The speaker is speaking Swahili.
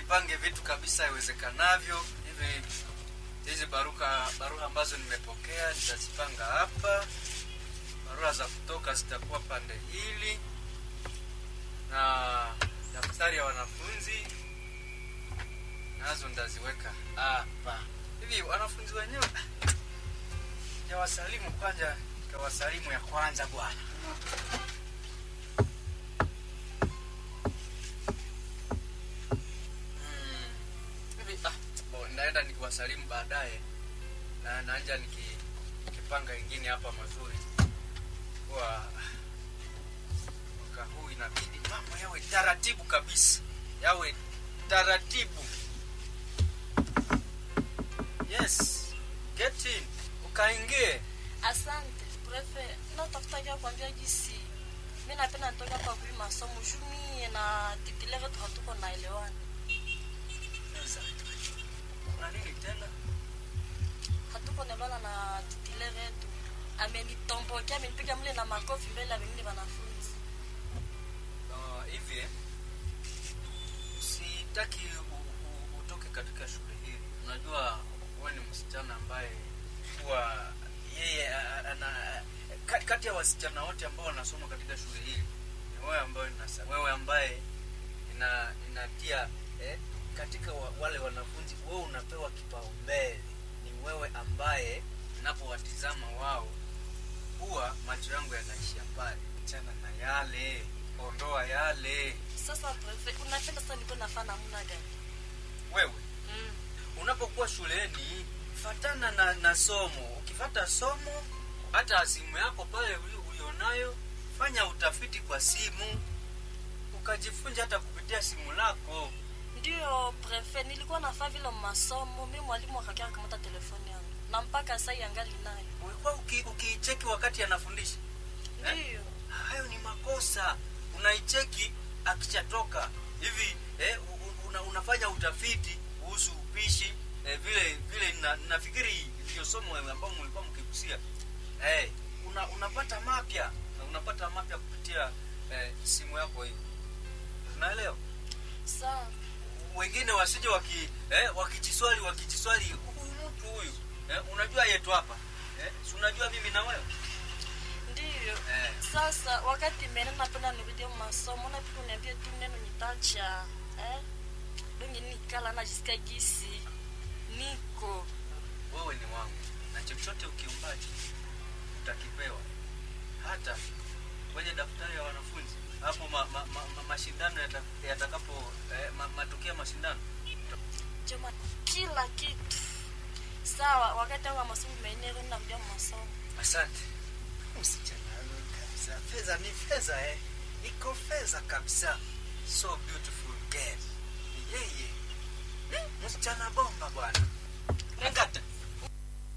nipange vitu kabisa iwezekanavyo hivi hizi baruka barua ambazo nimepokea nitazipanga hapa barua za kutoka zitakuwa pande hili na daftari ya wanafunzi nazo ndaziweka hapa hivi wanafunzi wenyewe jawasalimu kwanza kawasalimu ya kwanza bwana Mm. hivi ah, bo, naenda nikiwasalimu baadaye na naanja niki, nikipanga ingine hapa mazuri kwa mwaka huu inabidi mambo yawe taratibu kabisa yawe taratibu yes get in ukaingie Asante prefe, natafutakia kwambia jinsi mi napenda nitoka kwa kui masomo juu mie na titilere tu hatuko naelewana, Sasa, kuna nini tena hatuko naelewana na titilere yetu. Amenitombokia, amenipiga mle na makofi mbele ya wengine wanafunzi. Ah, hivi eh, sitaki u, u, utoke katika shule hili unajua wewe ni msichana ambaye huwa yeye a- a- ana ka- kati ya wasichana wote ambao wanasoma katika shule hili ni wewe ambaye nasa wewe ambaye ina inatia eh, katika wa, wale wanafunzi wewe unapewa kipaumbele ni wewe ambaye ninapowatizama wao huwa macho yangu yanaishia pale chana na yale ondoa yale Sasa prefe, unapenda sasa nikuwe nafaa namna gani? wewe Mm. unapokuwa shuleni fatana na, na somo ukifata somo hata simu yako pale uli- ulionayo fanya utafiti kwa simu ukajifunza hata kupitia simu lako Ndio prefe, nilikuwa nafaa vile masomo, mi mwalimu akakia kamata telefoni yangu na mpaka sasa yangali nayo. ulikuwa uki- ukiicheki wakati anafundisha Eh? Ndio. hayo ni makosa unaicheki akishatoka hivi eh, u- u- una, unafanya utafiti kuhusu upishi eh, vile vile na, nafikiri ndio somo ambao mlikuwa mkigusia eh, una, unapata mapya na unapata mapya kupitia eh, simu yako hii unaelewa Sawa. wengine wasije waki eh, wakijiswali wakijiswali huyu mtu huyu eh, unajua yetu hapa eh, si unajua mimi na wewe Ndio. eh, Sasa wakati mene napenda nirudie masomo, napenda uniambie tu neno nitacha eh? Donge nikala najisikia gisi niko wewe ni wangu na chochote ukiumbacho utakipewa hata kwenye daftari ya wanafunzi hapo ma, ma, ma, ma, mashindano yata- yatakapo eh, ma, matokeo ya mashindano joma kila kitu sawa. Wakati wangu wa masomo menero narudia masomo. asante msichana wewe kabisa fedha ni fedha eh iko fedha kabisa so beautiful